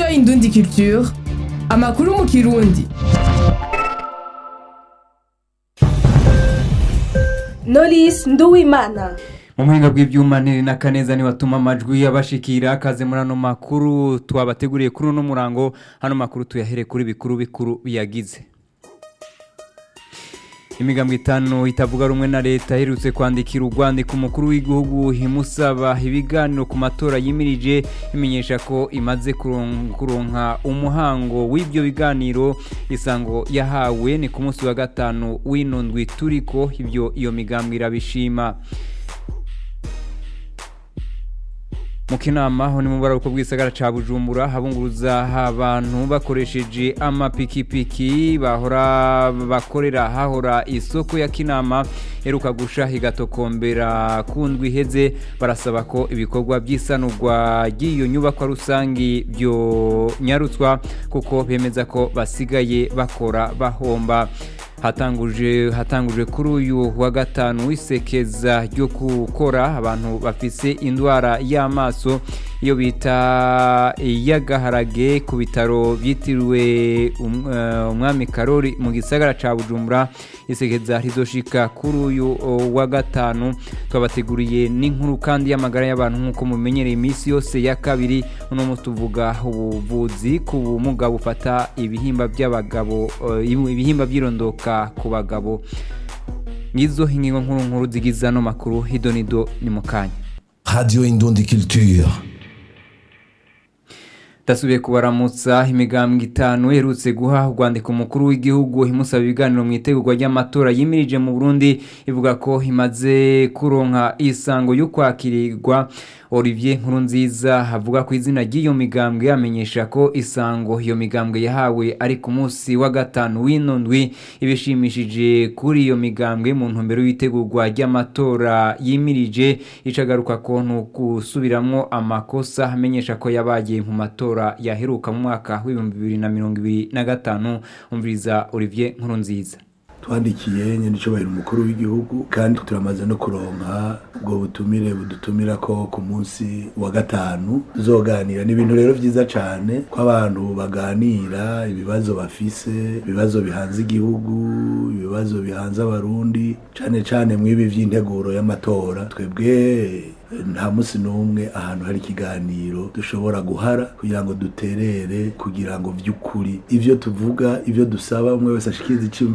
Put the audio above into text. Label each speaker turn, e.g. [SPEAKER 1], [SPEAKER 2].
[SPEAKER 1] Indundi Culture amakuru mu kirundi
[SPEAKER 2] Knowless Nduwimana
[SPEAKER 3] mu buhinga bw'ibyuma niri na kaneza nibatuma amajwi yabashikira akaze muri ano makuru twabateguriye kuri uno murango hano makuru tuyahere kuri bikuru bikuru biyagize imigambwe itanu itavuga rumwe na leta iherutse kwandikira urwandiko umukuru w'igihugu imusaba ibiganiro ku matora yimirije imenyesha ko imaze kuron- kuronka umuhango w'ibyo biganiro isango yahawe ni ku munsi wa gatanu w'ino ndwi turiko ibyo iyo migambwe irabishima mu kinama aho ni mu buraruko bw'isagara ca bujumbura habunguruza abantu bakoresheje amapikipiki bahora bakorera hahora isoko ya kinama heruka gusha higatokombera ku ndwi iheze barasaba ko ibikorwa by'isanurwa ry'iyo nyubakwa rusangi byo nyarutswa kuko bemeza ko basigaye bakora bahomba hatanguje hatanguje kuri uyu wa gatanu w'isekeza ryo gukora abantu bafise indwara y'amaso iyo bita iy'agaharage ku bitaro byitiriwe um- eh, umwami karori mu gisagara ca bujumbura isekeza rizoshika kuri uyu oh, wa gatanu twabateguriye n'inkuru kandi y'amagara y'abantu nk'uko mumenyereye iminsi yose ya kabiri uno munsi tuvuga ubuvuzi ku bumuga bufata ibihimba by'abagabo eh, ibihimba by'irondoka ku bagabo ngizo ingingo nkuru nkuru zigize ano makuru hidonido ni mu kanya
[SPEAKER 4] Radio Indundi Culture.
[SPEAKER 3] dasubiye kubaramutsa imigambwe itanu iherutse guha urwandiko umukuru w'igihugu imusaba ibiganiro mu itegurwa ry'amatora yimirije mu burundi ivuga ko imaze kuronka isango yo kwakirirwa olivier nkurunziza avuga ku izina ry'iyo migambwe amenyesha ko isango iyo migambwe yahawe ari ku munsi wa gatanu w'ino ndwi ibishimishije kuri iyo migambwe mu ntumbero y'itegurwa ry'amatora yimirije icagaruka ko ntugusubiramwo amakosa amenyesha ko yabaye mu matora yaheruka mu mwaka w'ibihumbi bibiri na mirongo ibiri na gatanu umviriza olivier nkurunziza
[SPEAKER 5] twandikiye nyenicubahiro umukuru w'igihugu kandi turamaze no kuronka ubwo butumire budutumira ko ku munsi wa gatanu tuzoganira ni ibintu rero vyiza cane ko abantu baganira ibibazo bafise ibibazo bihanze igihugu ibibazo bihanze abarundi cane cane mw'ibi vy'integuro y'amatora twebwe nta munsi n'umwe ahantu hari ikiganiro dushobora guhara kugira ngo duterere kugira ngo vy'ukuri ivyo tuvuga ivyo dusaba umwe wese ashikirize iciyumviro